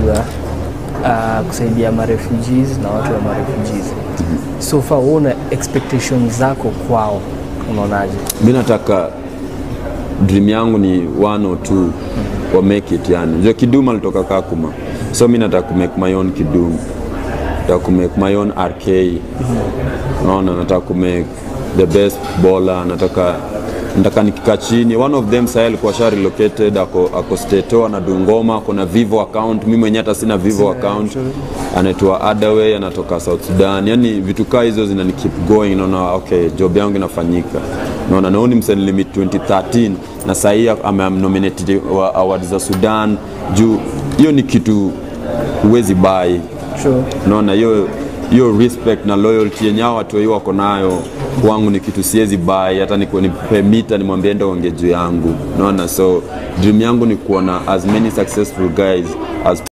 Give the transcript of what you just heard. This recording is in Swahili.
unajua uh, kusaidia marefugees na watu wa marefugees so far wewe una expectations zako kwao unaonaje mi nataka dream yangu ni one or two wa make it yani jo kidum alitoka kakuma so mi nataka kumake my own kidum nataka kumake my own rk naona nataka kumake the best bowler nataka nataka nikikaa chini one of them sahii alikuwa sha relocated ako, ako stato ana dungoma kuna vivo account mi mwenyewe hata sina vivo account anaitwa adaway anatoka south sudan yani vitu kaa hizo zinani keep going naona okay job yangu inafanyika naona naoni mseni limit 2013 na sahii amenominated wa award za sudan juu hiyo ni kitu huwezi bai True. naona hiyo hiyo respect na loyalty yenye hao watu hiyo wako nayo kwangu ni kitu siwezi bai hata niku- nipe mita nimwambie enda onge juu yangu naona so dream yangu ni kuona as many successful guys as